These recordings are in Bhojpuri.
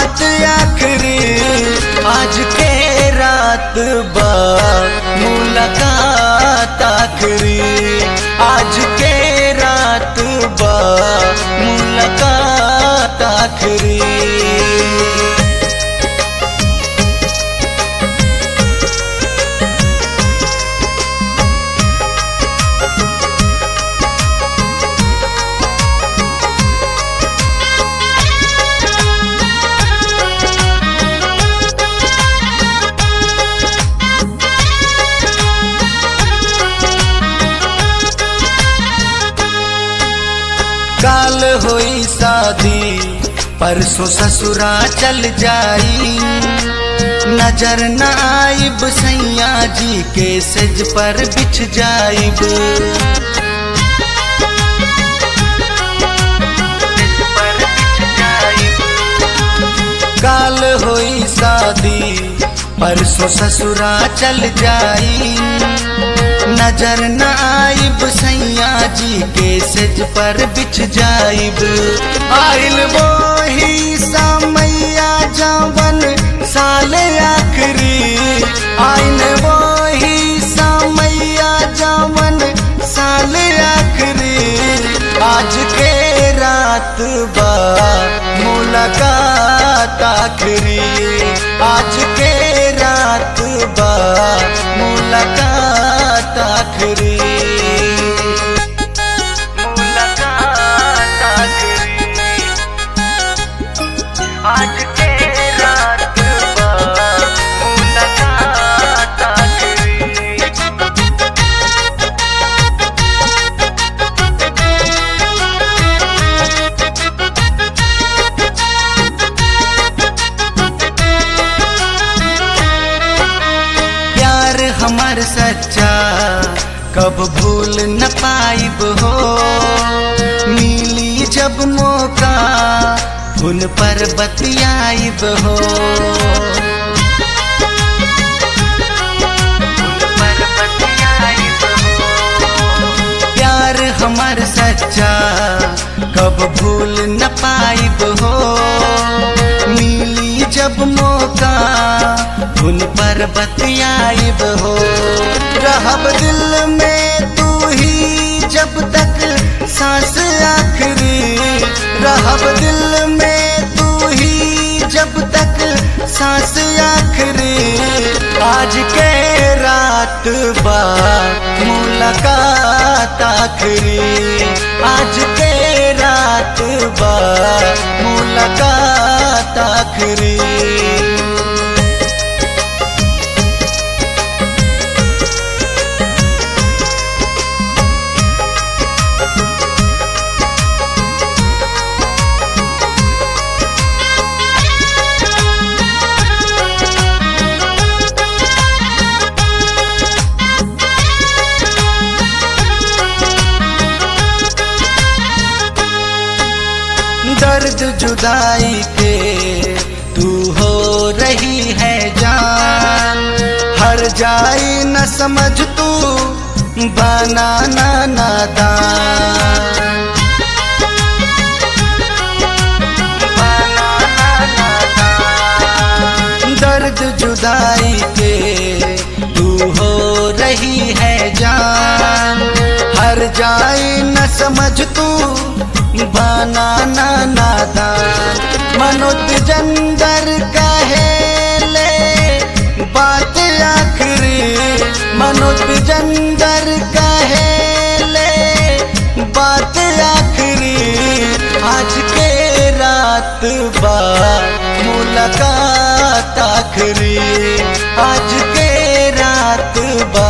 बात आखिरी आज के रात बा मुलाकात आखिरी आज के रात बा मुलाकात आखिरी काल होई शादी परसों ससुरा चल जाई नजर न आइब सैया जी के सज पर बिछ जाइब काल होई शादी परसों ससुरा चल जाई नजर न आइब सैया जी के सज पर बिछ जाइब आइल वही समैया जवन साल आखरी आइल वही समैया जवन साल आखरी आज के रात बा मुलाकात आखरी आज के रात बा मुलाकात आखरी मुलाकात आखरी आज के रात बा मुलाकात आखरी प्यार हमार सच्चा कब भूल न पाइब हो मिली जब मौका उन पर बतियाइब हो प्यार हमार सच्चा कब भूल न पाइब हो मिली जब मौका उन पर बतियाइब हो रहब दिल में तू ही जब तक सांस आखरी रहब दिल में तू ही जब तक सांस आखरी आज के रात बा मुलाकात आखरी आज के रात बा मुलाकात आखरी दर्द जुदाई के तू हो रही है जान हर जाई न समझ तू बनाना नादान दर्द जुदाई के तू हो रही है जान हर जाई न समझ तू बनाना नादान मनोज जंदर कहे ले बात आखरी मनोज जंदर कहे ले बात आखरी आज के रात बा मुलाकात आखरी आज के रात बा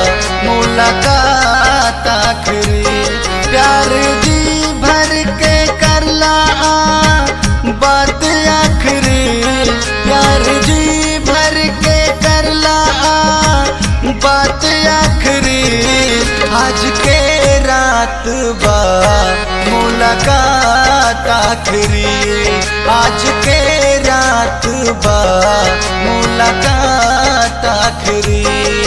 मुलाकात आखरी प्यार जी भर के करला बात आखरी प्यार जी भर के करला बात आखरी आज के रात बा मुलाकात आखरी आज के रात बा मुलाकात आखरी